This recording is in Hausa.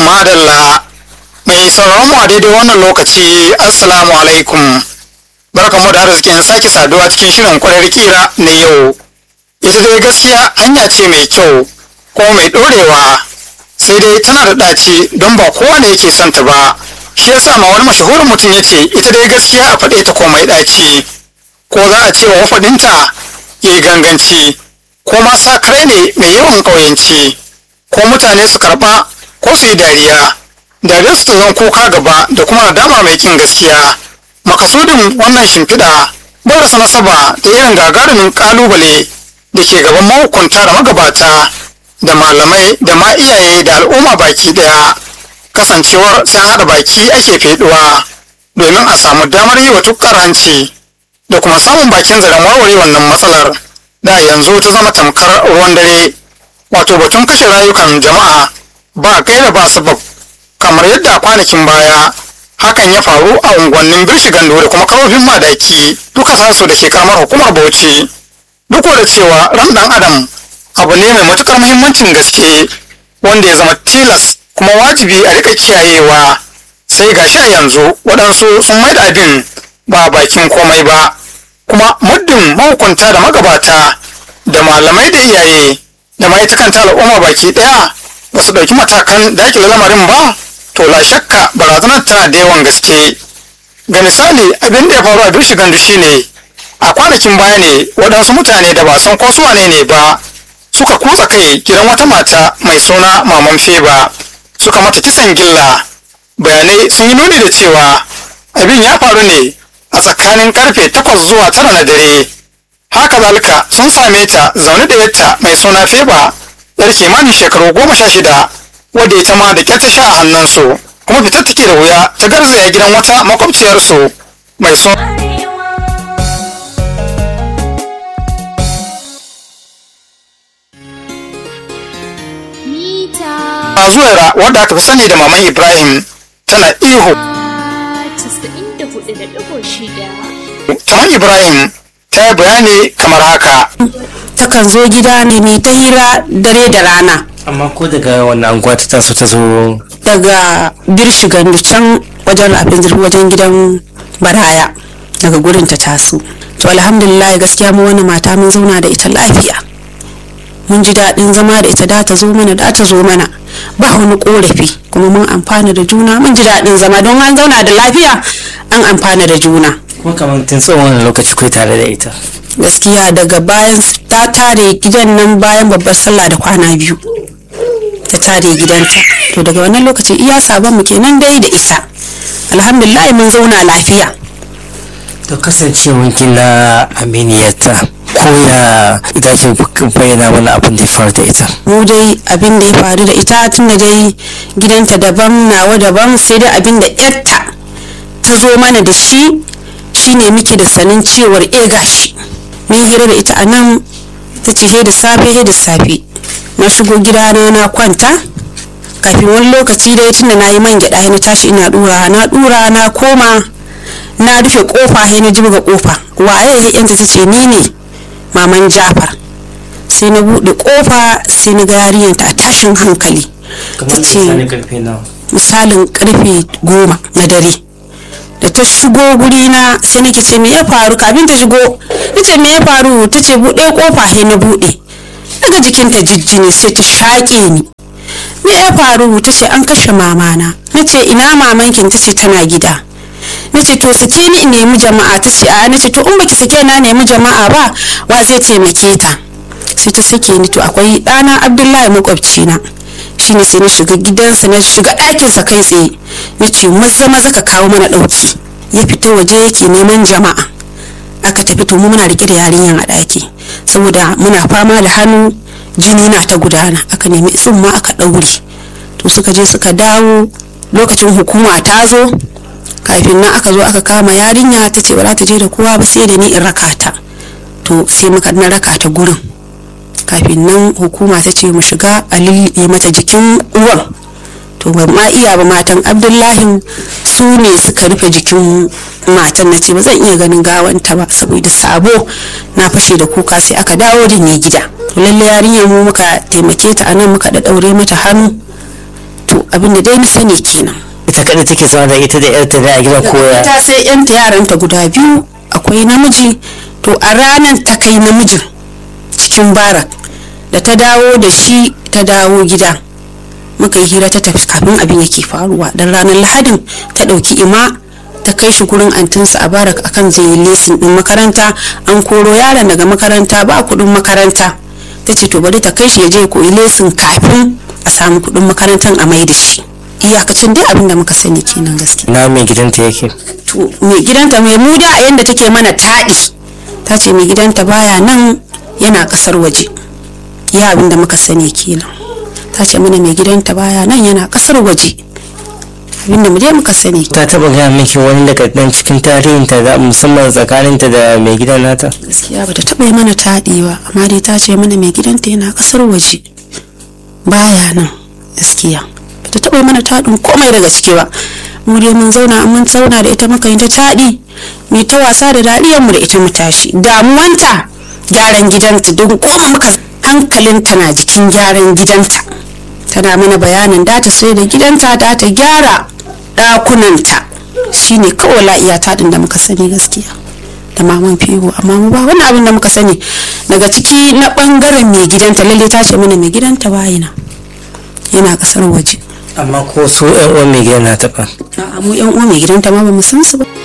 madalla mai sauraron mu a daidai wannan lokaci assalamu alaikum barkamu da arzikin sake saduwa cikin shirin kwarar kira na yau ita dai gaskiya hanya ce mai kyau kuma mai ɗorewa sai dai tana da ɗaci don ba kowa ne yake son ta ba shi yasa ma wani mashahurin mutum ya ce ita dai gaskiya a faɗe ta ko mai ɗaci ko za a ce wa wafaɗinta ya yi ganganci ko ma sa kare ne mai yawan ƙauyanci ko mutane su karɓa ko su yi dariya dariyar su ta zan kuka gaba da kuma nadama mai kin gaskiya makasudin wannan shimfiɗa bai rasa nasaba da irin gagarumin ƙalubale da ke gaban mahukunta da magabata da malamai da ma iyaye da al'umma baki ɗaya kasancewar sai haɗa baki ake feɗuwa domin a samu damar yi wa tukkar hanci da kuma samun bakin zaren warware wannan matsalar da yanzu ta zama tamkar ruwan dare wato batun kashe rayukan jama'a ba gaira ba sabab kamar yadda a kwanakin baya hakan ya faru a unguwannin birshigan da kuma karofin madaki duka sasu da ke karamar hukumar bauchi duk da cewa ran dan adam abu ne mai matukar muhimmancin gaske wanda ya zama tilas kuma wajibi a rika kiyayewa sai gashi a yanzu waɗansu sun maida abin ba bakin komai ba kuma muddin mahukunta da magabata da malamai da iyaye da ma ita kanta al'umma baki ɗaya ba su ɗauki matakan dakile lamarin ba to la shakka barazanar tana da yawan gaske ga misali abin da ya faru a bishi gandu shine a kwanakin baya ne waɗansu mutane da ba san ko su wane ne ba suka kutsa kai gidan wata mata mai suna maman feba suka mata kisan gilla bayanai sun yi nuni da cewa abin ya faru ne a tsakanin karfe takwas zuwa tara na dare haka zalika sun same ta zaune da yatta mai suna feba yar kimanin shekaru goma sha shida wadda ita ma da kyar ta sha a hannunsu kuma fitar take da wuya ta garzaya gidan wata makwabciyarsu mai suna zuwaira wadda aka fi sani da maman ibrahim tana ihu maman ibrahim ta yi bayani kamar haka takan zo gida ne mai ta hira dare da rana amma ko daga wannan anguwa ta taso ta zo daga birshi gandu can wajen rafin zirfi wajen gidan baraya daga gurin ta taso to alhamdulillah gaskiya mu wani mata mun zauna da ita lafiya mun ji daɗin zama da ita da ta zo mana da ta zo mana ba wani korafi kuma mun amfana da juna mun ji daɗin zama don an zauna da lafiya an amfana da juna kuma kamar tun tsawon wani lokaci kai tare da ita gaskiya daga bayan ta tare gidan nan bayan babbar sallah da kwana biyu ta tare gidanta to daga wannan lokaci iya sabon mu kenan dai da ita alhamdulillah mun zauna lafiya to kasancewan na aminiyarta ko ya ita ce bayyana mana abin da ya faru da ita mu dai abin da ya faru da ita tun da dai gidanta daban nawa daban sai dai abin da yarta ta zo mana da shi shine muke da sanin cewar e gashi mun hira da ita a nan ta ce he da safe he da safe na shigo gidana na kwanta kafin wani lokaci dai tunda na yi man gyaɗa na tashi ina dura na dura na koma na rufe kofa he na jibga kofa waye yanta ta ce ni ne maman jafar sai na buɗe kofa sai na ga yarinyar ta tashin hankali ta ce misalin karfe goma na dare da ta shigo guri na sai nake ce me ya faru kafin ta shigo nace me ya faru ta ce buɗe kofa he na buɗe daga jikinta jijjini sai ta shaƙe ni me ya faru ta ce an kashe mamana nace ina mamankin ta ce tana gida nace to sake ni in nemi jama'a ta ce a nace to in baki sake na nemi jama'a ba wa zai taimake ta sai ta sake ni to akwai ɗana abdullahi makwabci na shine sai na shiga gidansa na shiga ɗakinsa kai tsaye na ce maza maza ka kawo mana ɗauki ya fita waje yake neman jama'a aka tafi to mu muna riƙe da yarinyar a ɗaki saboda muna fama da hannu jini na ta gudana aka nemi tsumma aka ɗaure to suka je suka dawo lokacin hukuma ta zo kafin nan aka zo aka kama yarinya ta ce ba za ta je da kowa ba sai da ni in raka ta to sai muka na raka ta gurin kafin nan hukuma ta ce mu shiga a lulluɓe mata jikin uwan to ban ma iya ba matan abdullahi su ne suka rufe jikin matan na ce ba zan iya ganin gawanta ba saboda sabo na fashe da kuka sai aka dawo da ni gida to lalle yarinyar mu muka taimake ta anan muka da daure mata hannu to abin da dai na sani kenan ita kadai take zama da ita da yarta ne a gidan koya ta sai yanta yaranta guda biyu akwai namiji to a ranar ta kai namijin cikin barak da ta dawo da shi ta dawo gida muka yi hira ta tafi kafin abin yake faruwa dan ranar lahadin ta ɗauki ima ta kai shi gurin antinsa a barak akan zai yi lesin ɗin makaranta an koro yaron daga makaranta ba kuɗin makaranta ta ce to bari ta kai shi ya je koyi lesin kafin a samu kuɗin makarantar a mai da shi iyakacin dai abin da muka sani kenan gaskiya na mai gidanta yake to mai gidanta mai muda a yanda take mana taɗi ta ce mai gidanta baya nan yana ƙasar waje ya abin da muka sani kenan ta ce mana mai gidanta baya nan yana ƙasar waje abin da mu je muka sani ta taba gaya miki wani daga dan cikin tarihinta da musamman tsakaninta da mai gidan nata gaskiya bata taɓa yi mana taɗi ba amma dai ta ce mana mai gidanta yana ƙasar waje baya nan gaskiya bata taɓa yi mana taɗin komai daga ciki ba mu dai mun zauna mun zauna da ita muka yi ta taɗi mu ta wasa da daɗiyar mu da ita mu tashi damuwanta gyaran gidanta don koma muka hankalinta na jikin gyaran gidanta tana mana bayanin data sai da gidanta da ta gyara ɗakunanta shine kawai la'iya taɗin da muka sani gaskiya da maman fiwo amma mu ba wani abin da muka sani daga ciki na ɓangaren mai gidanta lalle ta ce mana mai gidanta bayina yana ƙasar waje amma ko su yan uwan mai gidan nata fa a'a mu yan uwa mai gidanta ma ba mu san su ba